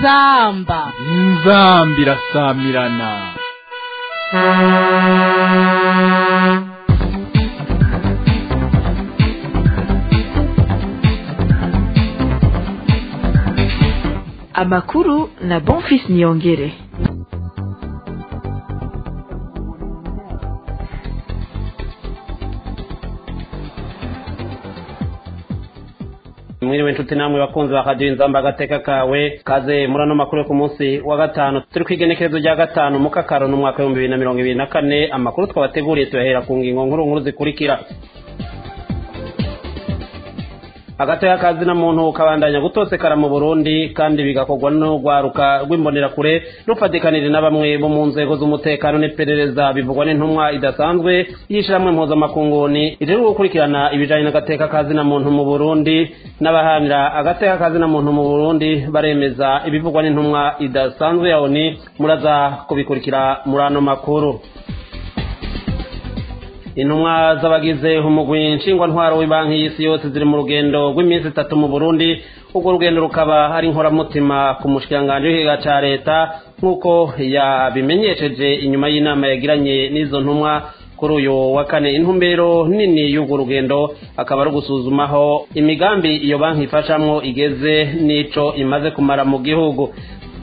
inzamba inzamba irasamirana amakuru na bonfis niyongere mwiriwe inshuti namwe bakunzi ba radiyo inzamba agateka kawe kaze muri ano makuru yo ku munsi wa gatanu turi ku igenekerezo rya gatanu mu kakaro n'umwaka w'ibihumbi bibiri na mirongo ibiri na kane amakuru twabateguriye tuyahera ku ngingo nkuru nkuru zikurikira agateka kazi na muntu kabandanya gutosekara mu burundi kandi bigakorwa n'urwaruka rw'imbonerakure rufatikanire na bamwe bo mu nzego z'umutekano n'iperereza bivugwa n'intumwa idasanzwe y'ishyirahamwe mpuzamakunguni iri gukurikirana ibijyanye n'agateka kazi na muntu mu burundi n'abahanira agateka kazi na muntu mu burundi baremeza ibivugwa n'intumwa idasanzwe ya oni muraza kubikurikira muri ano makuru intumwa z'abagize umugwi nshingwantwaro w'ibanki y'isi yose ziri mu rugendo rw'iminsi itatu mu burundi urwo rugendo rukaba ari inkoramutima ku mushikiranganji w'ikiga ca leta nk'uko yabimenyesheje inyuma y'inama yagiranye n'izo ntumwa kuri uyu wa kane intumbero nini y'urwo rugendo akaba ari ugusuzumaho imigambi iyo banki ifashamwo igeze n'ico imaze kumara mu gihugu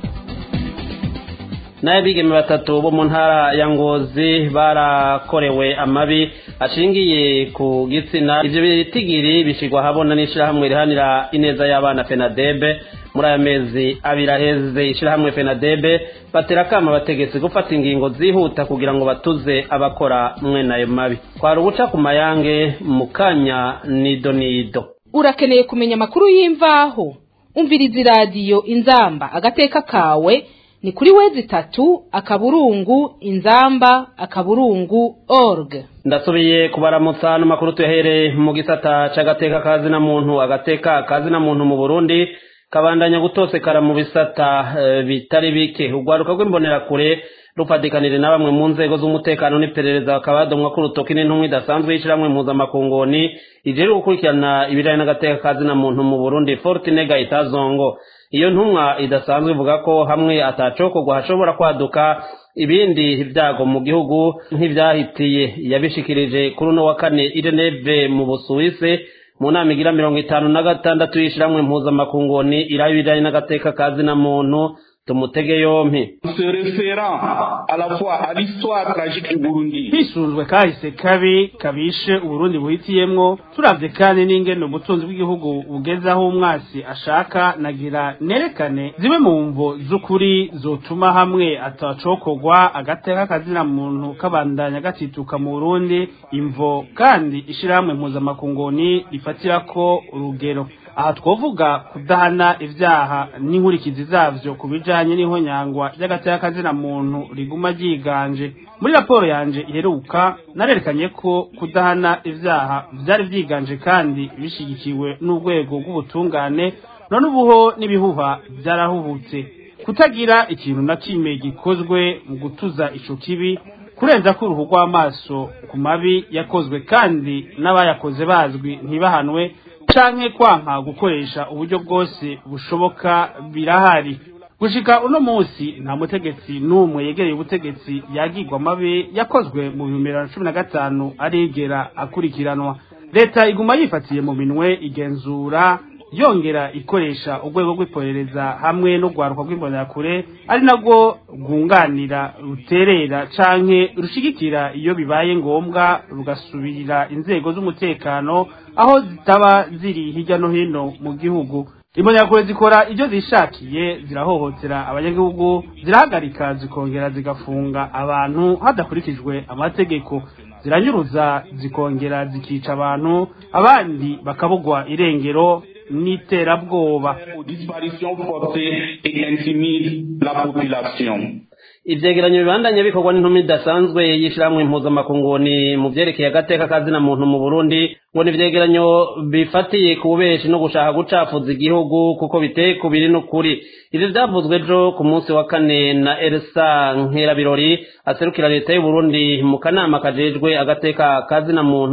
n'abigeme batatu bo mu ntara ya ngozi barakorewe amabi ashingiye ku gitsina ivyo bitigiri bishigwa habona n'ishirahamwe rihanira ineza y'abana fenadebe muri aya mezi abiri aheze ishirahamwe fenadebe batera akama abategetsi gufata ingingo zihuta kugira ngo batuze abakora mwene ayo mabi twari uguca ku mayange mu kanya nido nido urakeneye kumenya amakuru y'imvaho umviriza iradiyo inzamba agateka kawe ni kuri wezi itatu akaburungu inzamba akaburungu org ndasubiye kubaramutsa n'amakuru tuyahereye mu gisata c'agateka kazi na muntu agateka kazi na muntu mu burundi kabandanya gutosekara mu bisata uh, bitari bike urwaruka rw'imbonerakure rufatikanire na bamwe mu nzego z'umutekano n'iperereza bakaba badomwa ko urutoki n'intumwa idasanzwe y'ishiramwe mpuzamakunguni ijeri gukurikirana ibijanye n'agateka kazi na muntu mu burundi fortine gahitazongo iyo ntumwa idasanzwe ivuga ko hamwe atacokorwa hashobora kwaduka ibindi byago mu gihugu nk'ibyahitiye yabishikirije kuri uno wa kane ireneve mu busuwise mu nama igira mirongo itanu na gatandatu y'ishiramwe mpuzamakunguni iraba ibijanye n'agateka kazi na muntu tumutege yompi se référant à la fois à l'histoire tragique du Burundi hisunzwe kahise kabi kabishe uburundi buhitiyemwo turavye kandi n'ingene ubutunzi bw'igihugu bugeze aho umwasi ashaka nagira nerekane zimwe mu mvo z'ukuri zotuma hamwe atacokorwa agateka kazina muntu kabandanya gatituka mu burundi imvo kandi ishirahamwe mpuzamakunguni rifatirako urugero aha twovuga kudahana ivyaha n'inkurikizi zavyo ku bijanye n'ihonyangwa ry'agateka kazina muntu riguma ryiganje muri raporo yanje iheruka narerekanye ko kudahana ivyaha vyari vyiganje kandi bishigikiwe n'urwego rw'ubutungane none ubuho n'ibihuha vyarahubutse kutagira ikintu na kimwe gikozwe mu gutuza ico kibi kurenza ko uruhu rw'amaso ku mabi yakozwe kandi n'abayakoze bazwi ntibahanwe canke kwanka gukoresha uburyo bwose bushoboka birahari gushika uno munsi nta mutegetsi n'umwe yegereye ubutegetsi yagirwa amabi yakozwe mu bihumbi bibiri na cumi na gatanu arigera akurikiranwa leta iguma yifatiye mu minwe igenzura yongera ikoresha urwego rw'iperereza hamwe n'urwaruka rw'imbonerakure ari narwo rwunganira ruterera canke rushigikira iyo bibaye ngombwa rugasubirira inzego z'umutekano aho zitaba ziri hirya no hino mu gihugu imbonerakure zikora ibyo zishakiye zirahohotera abanyagihugu zirahagarika zikongera zigafunga abantu hadakurikijwe amategeko ziranyuruza zikongera zikica abantu abandi bakabugwa irengero n'iterabwoba disparition forcée et intimide la population ivyegeranyo bibandanye bikorwa n'intumwa idasanzwe y'ishirahamwe mpuzamakunguni mu vyerekeye agateka kazina muntu mu burundi ngo ni ivyegeranyo bifatiye ku bubeshi no gushaka gucafuza igihugu kuko biteye ku biri n'ukuri ivyo vyavuzwe ejo ku munsi wa kane na elsa nkerabirori aserukira leta y'uburundi mu kanama kajejwe agateka kazina muntu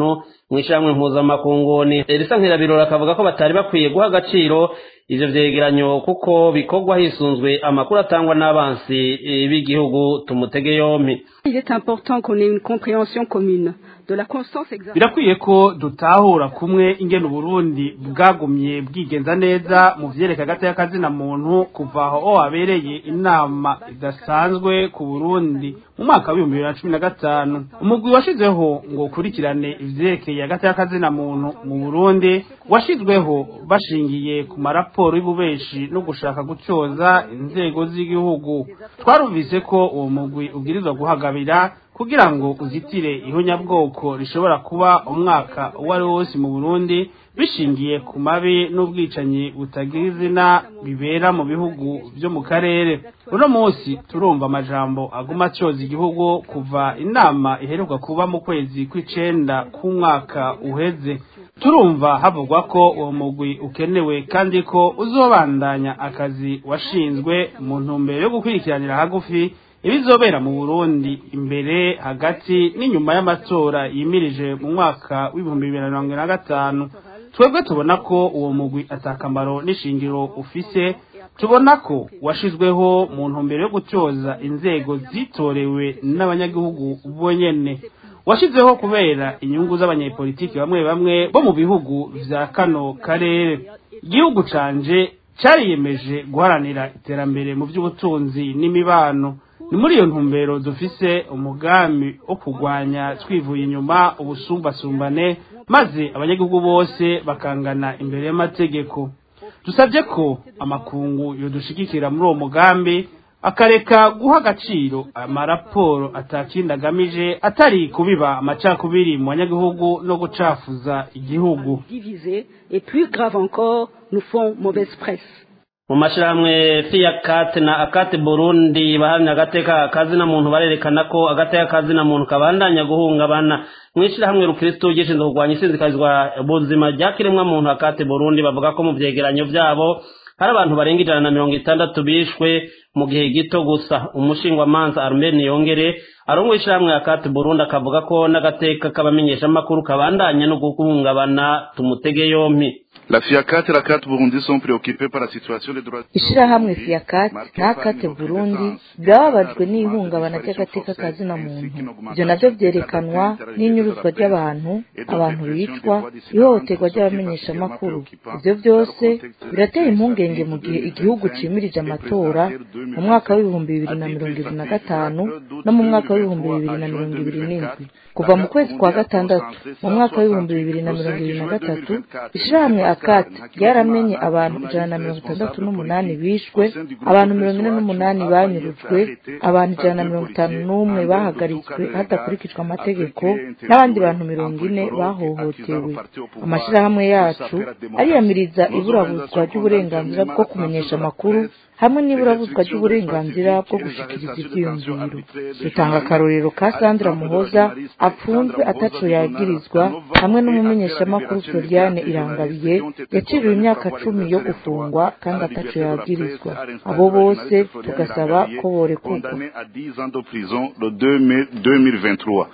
mu ishyirahamwe mpuzamakunguni risa nkirabirora akavuga ko batari bakwiye guha agaciro ivyo vyegeranyo kuko bikorwa hisunzwe amakuru atangwa n'abansi b'igihugu tumutege yompi Il est important qu'on ait une compréhension commune de la constance exacte. birakwiye ko dutahura kumwe ingene uburundi bwagumye bwigenza neza mu vyereka hagati y'akazina muntu kuva aho habereye inama idasanzwe ku burundi mu mwaka w'ibihumbi bibiri na cumi na gatanu umugwi washizeho ngo ukurikirane ivyerekeye hagati y'akazina muntu mu burundi washizweho bashingiye ku maraporo y'ububeshi no gushaka gucoza inzego z'igihugu twarumvise ko uwo mugwi ubwirizwa guhagabira kugira ngo uzitire ihonyabwoko rishobora kuba umwaka uwo ari wo wose mu burundi bishingiye ku mabi n'ubwicanyi butagira izina bibera mu bihugu byo mu karere uno munsi turumva amajambo aguma atyoza igihugu kuva inama iheruka kuba mu kwezi kw'icenda k'umwaka uheze turumva havugwa ko uwo mugwi ukenewe kandi ko uzobandanya akazi washinzwe mu ntumbero yo gukurikiranira hagufi ibizobera mu Burundi imbere hagati n'inyuma y'amatora yimirije mu mwaka w'ibihumbi bibiri na mirongo ine na gatanu twebwe tubona ko uwo mugwi atakamaro n'ishingiro ufise tubona ko washizweho mu ntumbero yo gutyoza inzego zitorewe n'abanyagihugu bonyene washizeho kubera inyungu z'abanyepolitiki bamwe bamwe bo mu bihugu vya kano karere igihugu canje cariyemeje guharanira iterambere mu by'ubutunzi n'imibano ni muri iyo ntumbero dufise umugambi wo kurwanya twivuye inyuma ubusumbasumbane maze abanyagihugu bose bakangana imbere y'amategeko dusabye ko amakungu yodushigikira muri uwo mugambi akareka guha agaciro amaraporo atakindi agamije atari kubiba amacakubiri mu banyagihugu no gucafuza igihugu Divisés et plus grave encore, nous font mauvaise presse. mu mashirahamwe fiyakat na akati burundi bahamya agateka kazina muntu barerekana ko agateka kazina muntu kabandanya guhungabana mu ishirahamwe rukristo gishinzwe kurwanya isinzikazwa buzima ryakiremwa muntu akati burundi bavuga ko mu vyegeranyo vyabo hari abantu barenga ijana na mirongo itandatu bishwe mu gihe gito gusa umushingwamanza armeni yongere arongoye ishirahamwe akati burundi akavuga ko n'agateka k'abamenyeshamakuru kabandanya no guhungabana tumutege yompi La FIACAT et la CAT Burundi sont préoccupés par la situation des droits ishirahamwe fiakati n'akate burundi byababajwe n'ihungabana ry'agateka ka zina muntu ibyo navyo vyerekanwa n'inyuruzwa ry'abantu abantu bicwa ihohoterwa ry'abamenyeshamakuru ivyo vyose birateye impungenge mu gihe igihugu cimirije amatora mu mwaka w'ibihumbi bibiri na mirongo ibiri na gatanu no mu mwaka w'ibihumbi bibiri na mirongo ibiri n'indwi kuva mu kwezi kwa gatandatu mu mwaka w'ibihumbi bibiri na mirongo ibiri na gatatu ishirahamwe akati ryaramenye abantu ijana na mirongo itandatu n'umunani bishwe abantu mirongo ine n'umunani banyurujwe abantu ijana na mirongo itanu n'umwe bahagaritswe hadakurikijwe amategeko n'abandi bantu mirongo ine bahohotewe amashirahamwe yacu ariyamiriza iburabuzwa ry'uburenganzira bwo kumenyesha amakuru hamwe n'iburabuzwa ry'uburenganzira bwo gushikiriza ivyiyumviro dutanga akarorero ka sandra muhoza apfunzwe ataco yagirizwa hamwe n'umumenyeshamakuru floriane irangabiye yaciriwe imyaka cumi yo gufungwa kandi ataco yagirizwa abo bose tugasaba ko borekurwa condamnés à 10 ans de prison le 2 mai 2023.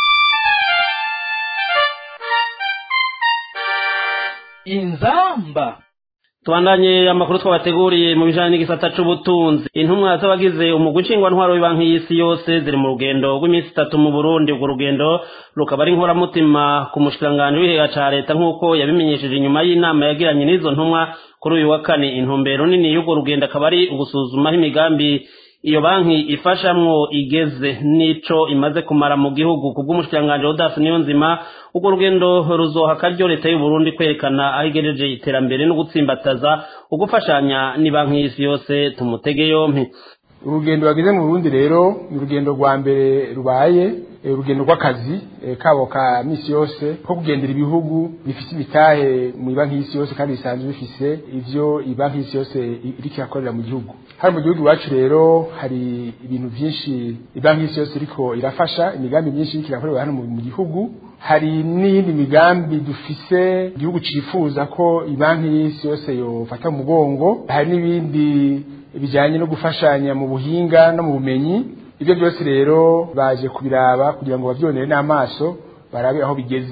inzamba tubandanye amakuru twabateguriye mu bijanye n'igisata c'ubutunzi intumwa z'abagize umugwi nshingwantwaro w'ibanki y'isi yose ziri mu rugendo rw'iminsi itatu mu burundi urwo rugendo rukaba ari inkoramutima ku mushikiranganji w'ihega ca leta nk'uko yabimenyesheje inyuma y'inama yagiranye n'izo ntumwa kuri uyu wa kane intumbero nini y'urwo rugendo akaba ari ugusuzuma aho imigambi iyo banki ifashamwo igeze n'ico imaze kumara mu gihugu kubw'umushikiranganji Odas Niyonzima urwo rugendo ruzoha akaryo leta y'u Burundi kwerekana aho igejeje iterambere no gutsimbataza ugufashanya ni banki y'isi yose tumutege yompi urugendo bageze mu Burundi rero ni urugendo rwa mbere rubaye eh, urugendo rw'akazi eh, kabo ka misi yose ko kugendera ibihugu bifite imitahe mu banki y'isi yose kandi bisanzwe bifise ivyo ibanki y'isi yose iriko irakorera mu gihugu hano mu gihugu iwacu rero hari ibintu vyinshi ibanki y'isi yose iriko irafasha imigambi myinshi iriko irakorerwa hano mu mu gihugu hari n'iyindi migambi dufise igihugu cifuza ko ibanki y'isi yose yofata mu mugongo hari n'ibindi bijyanye no gufashanya mu buhinga no mu bumenyi ibyo byose rero baje kubiraba kugira ngo babyonere n'amaso barabe aho bigeze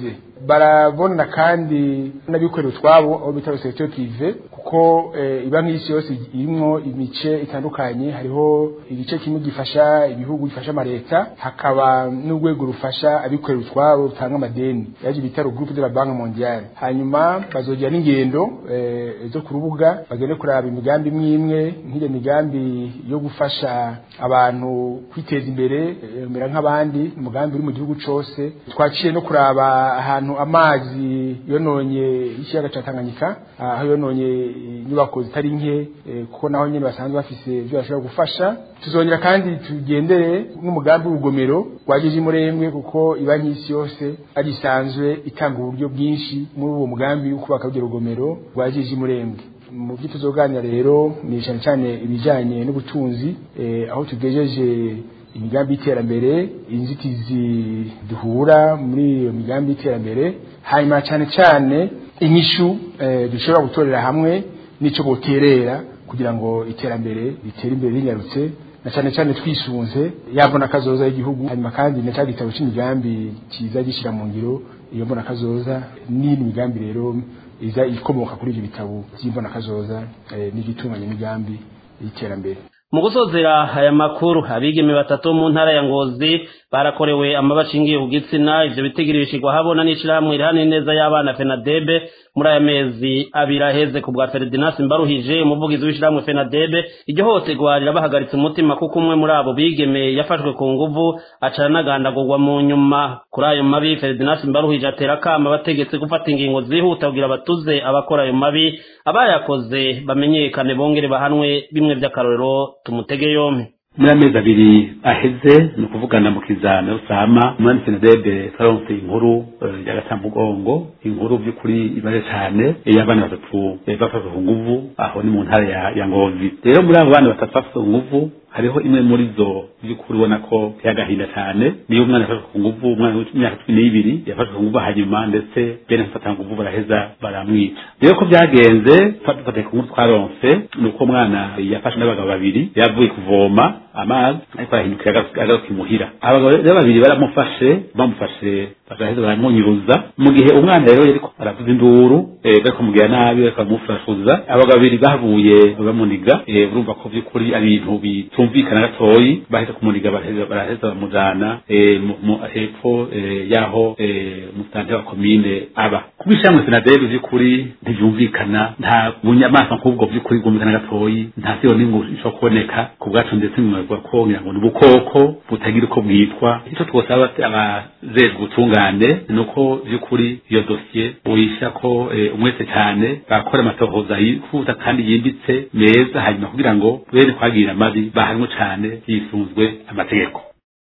barabona kandi n'abikorera utwabo aho bita secteur privé kuko eh, iba nk'isi yose irimwo imice itandukanye hariho igice kimwe gifasha ibihugu gifasha amaleta hakaba n'urwego rufasha abikorera utwabo rutanga amadeni yaje bita le groupe de la banque mondiale hanyuma bazogira n'ingendo eh, zo ku rubuga bagende kuraba imigambi imwe imwe nk'iyo migambi yo gufasha abantu kwiteza imbere eh, mera nk'abandi umugambi uri mu gihugu cose twaciye no kuraba ahantu amazi yononye ikiyaga ca Tanganyika aho yononye inyubako zitari nke eh, kuko naho nyene basanzwe bafise ibyo bashobora gufasha tuzongera kandi tugendere n'umugambi w'urugomero rwajeje murembwe kuko iba nk'isi yose ari isanzwe itanga uburyo bwinshi muri uwo mugambi wo kubaka urwo rugomero rwajeje murembwe mu byo tuzoganira rero ni cyane cyane ibijyanye n'ubutunzi eh, aho tugejeje imigambi y'iterambere inzitizi duhura muri iyo migambi y'iterambere hanyuma cyane cyane inyishu eh, dushobora gutorera hamwe n'ico boterera kugira ngo iterambere ritere imbere rinyarutse na cyane cyane twisunze yabona kazoza y'igihugu hanyuma kandi na cya gitabo cy'imigambi kiza gishyira mu ngiro iyo mbona kazoza n'indi migambi rero iza ikomoka kuri ibyo bitabo by'imbona kazoza eh, n'igitunganya imigambi y'iterambere mu gusozera aya makuru abigeme batatu mu ntara ya ngozi barakorewe amabashingiye ku gitsina ivyo bitigiri bishigwa habona n'ishirahamwe rihana neza y'abana fenadebe muri aya mezi abiri aheze ku bwa Ferdinand Mbaruhije umuvugizi w'ishirahamwe fenadebe iryo hohoterwa rirabahagaritse umutima kuko umwe muri abo bigeme yafashwe ku nguvu acara n'agandagurwa mu nyuma kuri ayo mabi Ferdinand Mbaruhije atera akama abategetsi gufata ingingo zihuta kugira batuze abakora ayo mabi abayakoze bamenyekane bongere bahanwe bimwe by'akarorero tumutege yompi muri amezi abiri aheze ni ukuvugana mu kizana rusama umwami senedebe twaronse inkuru eh, y'agacamugongo inkuru by'ukuri ibaje cyane y'abana batatu eh, bafashwe ku nguvu aho ni mu ntara ya, ya ngozi rero muri abo bana batatu bafashwe ku nguvu hariho imwe muri zo by'ukuri ubona ko yagahinda cyane niyo umwana yafashwe ku nguvu umwana w'imyaka cumi n'ibiri yafashwe ku nguvu hanyuma ndetse bene mfata nguvu baraheza baramwica rero ko byagenze dufatiye ku nkuru twaronse ni uko umwana yafashwe n'abagabo babiri yavuye kuvoma amazi ariko arahindukira agaruka imuhira abagabo rero babiri baramufashe bamufashe bagaheza baramunyuruza mu gihe umwana rero yariko aravuza induru eh, bariko mugira nabi bariko baramufashuza abagabo babiri bavuye bamuniga eh, urumva ko by'ukuri ari ibintu bitumvikana gatoyi baheze kumuniga baraheza baraheza bamujana eh, mu- mu- hepfo eh, yaho eh, musitante wa komine aba kubishamwe senadebe by'ukuri ntibyumvikana nta bunyamaswa nk'ubwo by'ukuri bwumvikana gatoyi nta siyo n'ingu ishobora kuboneka ku bwacu ndetse mwavuga ko ngira ngo ni ubukoko butagira uko bwitwa icyo twosaba abajejwe ubutungane ni uko by'ukuri iyo dosiye uyisha ko eh, umwese cyane bakora amatohoza yifuza kandi yimbitse meza hanyuma kugira ngo bene kwagirira amabi bahanwe cyane yisunzwe amategeko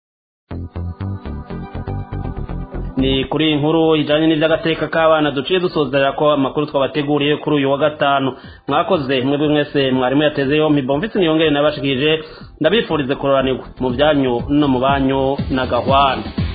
ni kuri iyi nkuru ijyanye n'iby'agateka k'abana duciye dusozera ko amakuru twabateguriye kuri uyu wa gatanu mwakoze mwebwe mwese mwarimu yateze yompi bomvise niyongere nabashikije ndabifurize kuroranirwa mu byanyu no mu banyu na gahwana